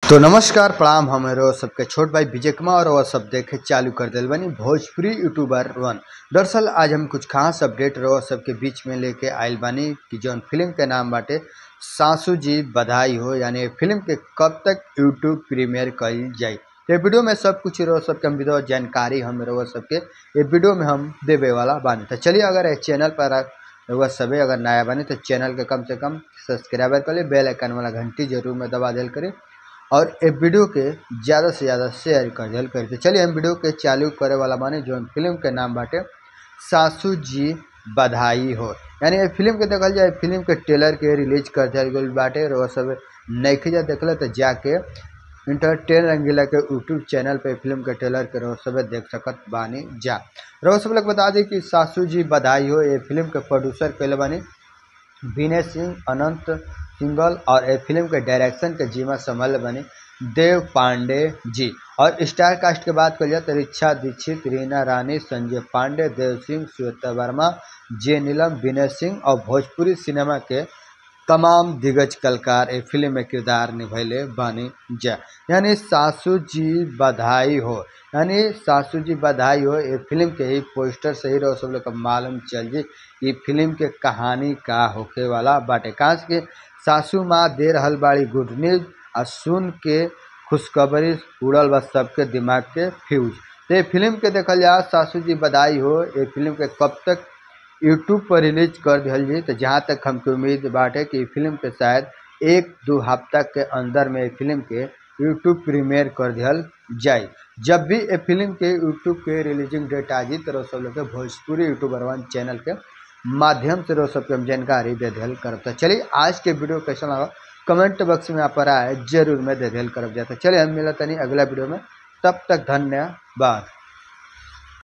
तो नमस्कार प्रणाम हमारे सबके छोट भाई विजय कुमार और सब देखे चालू कर दिल बनी भोजपुरी यूट्यूबर वन दरअसल आज हम कुछ खास अपडेट रहो सबके बीच में लेके आयल बानी कि जौन फिल्म के नाम बाटे सासू जी बधाई हो यानी फिल्म के कब तक यूट्यूब प्रीमियर कल जाई ये वीडियो में सब कुछ रहो सबके हम विधो जानकारी हम रहो सबके ये वीडियो में हम देवे वाला बानी तो चलिए अगर इस चैनल पर रहुआ सभी अगर नया बने तो चैनल के कम से कम सब्सक्राइबर कर ले बेल आइकन वाला घंटी जरूर में दबा दिल करें और ए वीडियो के ज़्यादा से ज़्यादा शेयर कर दिल करें तो चलिए हम वीडियो के चालू करे वाला माने जो फिल्म के नाम बाटे सासू जी बधाई हो यानी ये फिल्म के देखल जाए फिल्म के ट्रेलर के रिलीज कर दिया गई बाटे और सब नहीं जा देखल तो जाके इंटरटेन रंगीला के यूट्यूब चैनल पे फिल्म के ट्रेलर के रहो सब देख सकत बानी जा रहो सब लोग बता दी कि सासू जी बधाई हो ये फिल्म के प्रोड्यूसर कैले बानी विनय सिंह अनंत सिंगल और ए फिल्म के डायरेक्शन के जिम्मा संभाल बने देव पांडे जी और स्टार कास्ट के बात करिए तो रिक्षा दीक्षित रीना रानी संजय पांडे देव सिंह श्वेता वर्मा जे नीलम विनय सिंह और भोजपुरी सिनेमा के तमाम दिग्गज कलाकार ए फिल्म में किरदार निभैले बनी जा यानी सासू जी बधाई हो यानी सासू जी बधाई हो ये फिल्म के ही पोस्टर से ही रहो सब लोग मालूम चल जी ये फिल्म के कहानी का होके वाला बाटे काश के सासू माँ दे रहल बाड़ी गुड न्यूज आ सुन के खुशखबरी उड़ल बा सबके दिमाग के फ्यूज तो ये फिल्म के देखल जा सासू जी बधाई हो ये फिल्म के कब तक यूट्यूब पर रिलीज कर दिया जी तो जहाँ तक हमको उम्मीद बाटे कि फिल्म के शायद एक दो हफ्ता के अंदर में फिल्म के यूट्यूब प्रीमियर कर दिया जाए जब भी ये फिल्म के यूट्यूब के रिलीजिंग डेट आ जी तो सब लोग के भोजपुरी यूट्यूबर वन चैनल के माध्यम से रोज सबके हम जानकारी दे दिल करब तो चलिए आज के वीडियो कैसा लगा कमेंट बॉक्स में आप पर आए जरूर मैं दे दिल करब जाता चलिए हम मिलता नहीं अगला वीडियो में तब तक धन्यवाद